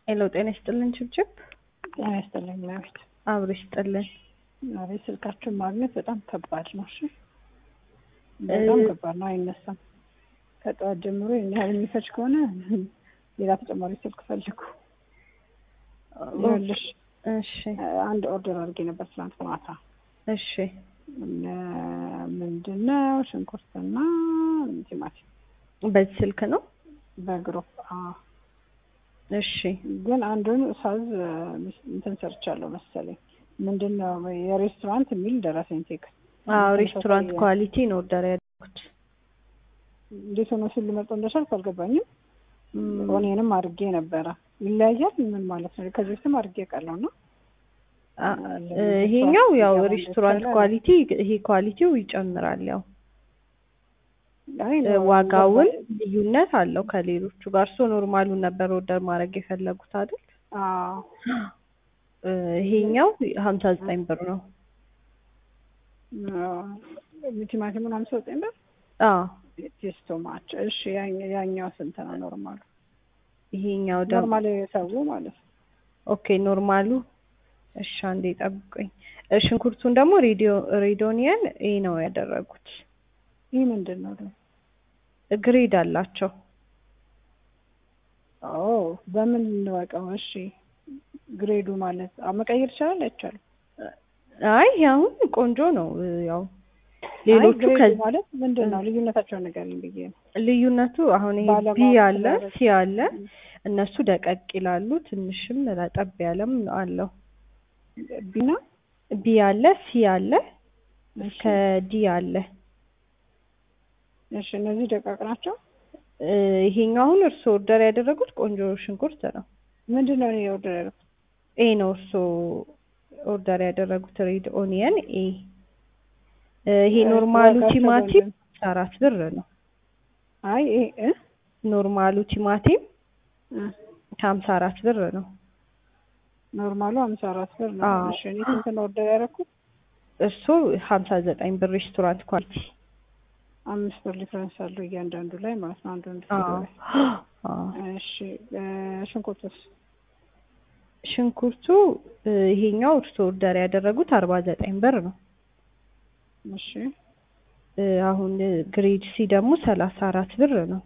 ሄሎ ጤና ይስጥልን ችብችብ ጤና ይስጥልኝ መቤት አብሮ ይስጥልን። አቤት ስልካችሁን ማግኘት በጣም ከባድ ነው። እሺ በጣም እ- ከባድ ነው፣ አይነሳም። ከጠዋት ጀምሮ ይህን ያህል የሚፈጅ ከሆነ ሌላ ተጨማሪ ስልክ ፈልጉ። ይኸውልሽ እሺ አንድ ኦርደር አድርጌ ነበር ትናንት ማታ። እሺ ምንድን ነው ሽንኩርትና ቲማቲም በዚህ ስልክ ነው። በግሩፕ አዎ። እሺ ግን አንዱን ሳዝ እንትን ሰርቻለሁ መሰለኝ ምንድን ነው የሬስቶራንት የሚል ደረሰኝ ቴክስት አዎ ሬስቶራንት ኳሊቲ ነው ኦርደር ያደረኩት። እንዴት ሆኖ ሲል ልመርጦ እንደቻልኩ አልገባኝም። እም፣ ኦኔንም አድርጌ ነበረ። ይለያያል ምን ማለት ነው? ከዚህ በፊትም አድርጌ ቃለሁ ነው። አ- እ፣ ይሄኛው ያው ይገባል ሬስቶራንት ይቻላል። ኳሊቲ ይሄ ኳሊቲው ይጨምራል። ያው አይ እ፣ ነው ዋጋውን ገባኝ። ልዩነት አለው ከሌሎቹ ጋር። እርሶ ኖርማሉን ነበር ኦርደር ማድረግ የፈለጉት አይደል? አዎ እ፣ ይሄኛው ሀምሳ ዘጠኝ ብር ነው። አዎ። ቲማቲሙን አምሳ ዘጠኝ ብር አዎ ቴስቶ ማች። እሺ ያኛ- ያኛው ስንት ነው? ኖርማሉ ይሄኛው ደግሞ ኖርማል የሰው ማለት ነው። ኦኬ ኖርማሉ እሺ አንዴ ጠብቁኝ። እ፣ ሽንኩርቱን ደግሞ ሬዲዮ ሬዶኒየን ይሄ ነው ያደረጉት። ይህ ምንድን ነው ደግሞ? ግሬድ አላቸው። ኦ በምን እንወቀው? እሺ ግሬዱ ማለት አዎ፣ መቀየር ይቻላል አይቻልም? አይ አሁን ቆንጆ ነው። እ፣ ያው አይ ሌሎቹ ግሬዱ ከዚህ ማለት ምንድን ነው ልዩነታቸውን ንገሪኝ ብዬ ነው። ልዩነቱ አሁን ይሄ ቢ ባለማወቅ አለ ስላደረግ- ሲ አለ እነሱ ደቀቅ ይላሉ። ትንሽም ረጠብ ያለም አለው። ቢና ቢ አለ ሲ አለ እሺ ከዲ አለ። እሺ እነዚህ ደቃቅ ናቸው። እ፣ ይሄኛው አሁን እርስዎ ኦርደር ያደረጉት ቆንጆ ሽንኩርት ነው። ምንድን ነው እኔ ኦርደር ያደረኩት? ኤ ነው እርስዎ ኦርደር ያደረጉት ሬድ ኦኒየን ኤ። እ፣ ይሄ እ፣ ኖርማሉ ዋጋቸው ቲማቲም በምን? አራት ብር ነው። አይ ይሄ እ ኖርማሉ ቲማቲም እ ከሀምሳ አራት ብር ነው። ኖርማሉ ሀምሳ አራት ብር ነው። አዎ። እሺ እኔ ስንት ነው ኦርደር ያደረኩት? እርስዎ ሀምሳ ዘጠኝ ብር ሬስቶራንት ኳሊቲ። አምስት ብር ዲፍረንስ አለው እያንዳንዱ ላይ ማለት ነው። አንዱ አንዱ አዎ ላይ አዎ። እሺ እ፣ ሽንኩርቱስ? ሽንኩርቱ እ፣ ይሄኛው እርስዎ ኦርደር ያደረጉት አርባ ዘጠኝ ብር ነው። እሺ እ፣ አሁን እ፣ ግሬድ ሲ ደግሞ ሰላሳ አራት ብር ነው።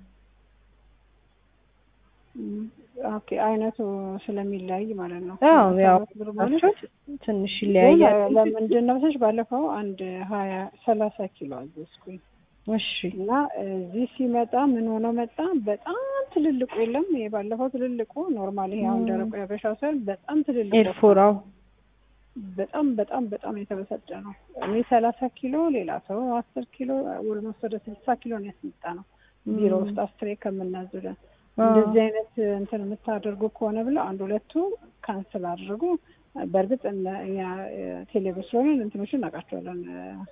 እም፣ ኦኬ አይነቱ ስለሚለያይ ማለት ነው። አዎ ያው ሰላሳ ብር ማለት ናቸው ትንሽ ግን ይለያያል። ለምንድን ነው መሰለሽ ባለፈው አንድ ሀያ ሰላሳ ኪሎ አዘዝኩኝ እሺ እና እዚህ ሲመጣ ምን ሆኖ መጣ? በጣም ትልልቁ የለም ይሄ ባለፈው ትልልቁ ኖርማል ይሄ አሁን ም። ደረቁ ያበሻው ሳይሆን በጣም ትልልቁ ኤርፎራው በጣም በጣም በጣም የተበሳጨ ነው። እኔ ሰላሳ ኪሎ ሌላ ሰው አስር ኪሎ ኦልሞስት ወደ ስልሳ ኪሎ ነው ያስመጣ ነው ቢሮ ውስጥ አስሬ ከምናዝለን እንደዚህ አይነት እንትን የምታደርጉ ከሆነ ብለው አንድ ሁለቱ ካንስል አድርጉ። በእርግጥ እነ- እኛ ቴሌብር ስለሆነ እንትኖችን እናውቃቸዋለን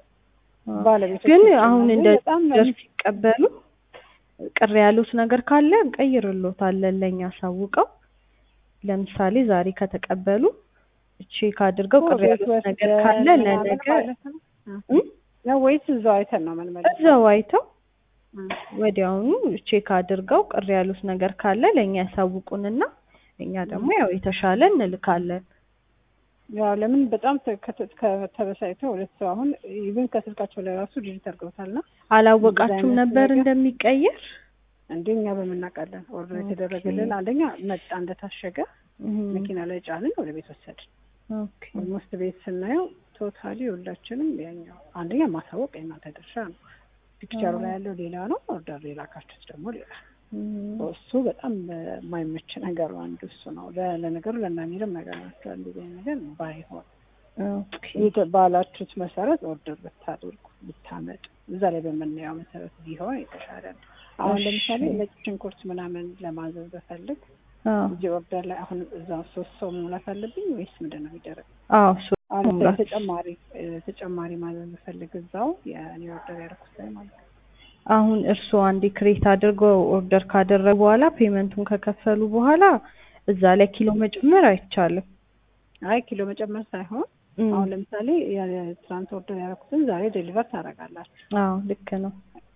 ባለቤቶች ግን ናቸው። አሁን ግን እንደ በጣም ደርስ ሲቀበሉ ቅር ያሉት ነገር ካለ እንቀይርሎታለን ለእኛ አሳውቀው። ለምሳሌ ዛሬ ከተቀበሉ ቼክ አድርገው ቅር ቤት ያሉት ነገር ወስደን ካለ ምናምን ለነገ ማለት ነው እ? ነው ወይስ እዛው አይተን ነው የምንመለሰው? እዛው አይተው እ። ወዲያውኑ ቼክ አድርገው ቅር ያሉት ነገር ካለ ለእኛ ያሳውቁንና እኛ ደግሞ ያው የተሻለ እንልካለን። ያው ለምን በጣም ተ- ከተ- ከተበሳጭተው ሁለት ሰው አሁን ኢቭን ከስልካቸው ላይ ራሱ ዲጂት አድርገውታልና አላወቃችሁም አይነት ነበር ነገር? እንደሚቀየር? እንዴ እኛ በምናውቃለን ኦርደር ኦኬ። የተደረገልን አንደኛ መጣ እንደታሸገ እም፣ መኪና ላይ ጫንን ወደ ቤት ወሰድን። ኦኬ። ኦልሞስት ቤት ስናየው ቶታሊ ሁላችንም ያኛው አንደኛ ማሳወቅ የእናንተ ድርሻ ነው። ፒክቸሩ ላይ ያለው ሌላ ነው፣ ኦርደር የላካችሁት ደግሞ ሌላ ነው። እም፣ እሱ በጣም የማይመች ነገሩ አንዱ እሱ ነው። ለ- ለነገሩ ለእናሚርም ነገር ናቸው እንደዚህ አይነት ነገር ባይሆን ኦኬ። የተ- ባላችሁት መሰረት ኦርደር ብታደርጉ ብታመጡ እዛ ላይ በምናየው መሰረት ቢሆን የተሻለ ነው። አሁን እሺ። ለምሳሌ ነጭ ሽንኩርት ምናምን ለማዘዝ በፈልግ አዎ እዚህ ኦርደር ላይ አሁን እዛ ሶስት ሰው መሙላት አለብኝ ወይስ ምንድን ነው የሚደረግ? አዎ ሶ አሁን መሙላት። ተጨማሪ እ፣ ተጨማሪ ማዘዝ በፈልግ እዛው የእኔ ኦርደር ያደረኩት ላይ ማለት ነው። አሁን እርስዎ አንዴ ክሬት አድርገው ኦርደር ካደረጉ በኋላ ፔመንቱን ከከፈሉ በኋላ እዛ ላይ ኪሎ መጨመር አይቻልም። አይ ኪሎ መጨመር ሳይሆን እም፣ አሁን ለምሳሌ የትራንት ኦርደር ያደረኩትን ዛሬ ዴሊቨር ታደርጋላችሁ። አዎ ልክ ነው።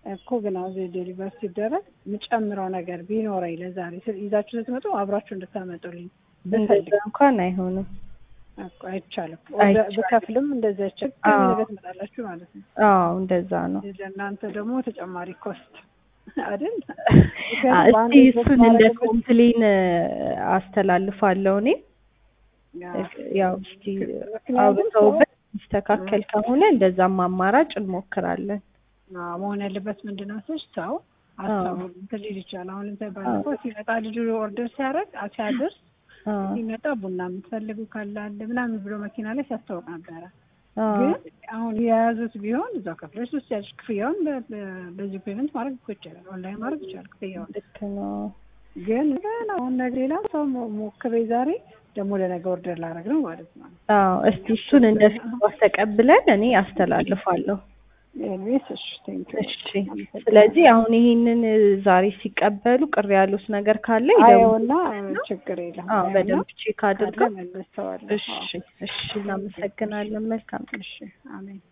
እኮ ግን አሁን እዚህ ዴሊቨር ሲደረግ የምጨምረው ነገር ቢኖረኝ ለዛሬ ስ- ይዛችሁ ስትመጡ አብራችሁ እንድታመጡልኝ እንደዛ ብፈልግ እንኳን አይሆንም። እኮ አይቻልም። አይቻልም። ብከፍልም እንደዚያ ችግር አዎ። ነገር ትመጣላችሁ ማለት ነው። አዎ እንደዛ ነው። ለእናንተ ደግሞ ተጨማሪ ኮስት አይደል? አ፣ በአንድ እስቲ ድረስ እሱን እንደ ማድረግ ኮምፕሌን አስተላልፋለሁ እኔ ያው እስቲ ምክንያቱም አውርተውበት ይስተካከል ከሆነ እንደዛም አማራጭ እንሞክራለን። አዎ፣ መሆን ያለበት ምንድን ነው መሰለሽ ሰው ሀሳቡ እንትን ሊል ይችላል። አሁን ለምሳሌ ባለፈው ሲመጣ ልጁ ኦርደር ሲያደርግ ሲያደርስ አዎ ሲመጣ ቡና የምትፈልጉ ካለ አለ ምናምን ብሎ መኪና ላይ ሲያስታውቅ ነበረ። አዎ ግን አሁን የያዙት ቢሆን እዛው ከፍለሽ ውስጥ ያለሽ ክፍያውን በ- በ- በዚህ ፔመንት ማድረግ እኮ ይቻላል። ኦንላይን ማድረግ ይቻላል ክፍያውን። ልክ ነው። ግን ግን አሁን ነገ ሌላ ሰው ሞ- ሞክሬ ዛሬ ደግሞ ለነገ ኦርደር ላደርግ ነው ማለት ነው። አዎ እስቲ እሱን እንደ ፊድባክ ተቀብለን እኔ አስተላልፋለሁ። ኤልቤስ እሺ፣ ቴንክ ዩ እሺ ስለዚህ አሁን ይሄንን ዛሬ ሲቀበሉ ቅር ያሉት ነገር ካለ ይደውሉ። አየውና ችግር የለም አዎ አየውና በደንብ ቼክ ካለ አድርገው። መልሰዋለሁ። እሺ እሺ እናመሰግናለን። መልካም ቀን። እሺ አሜን።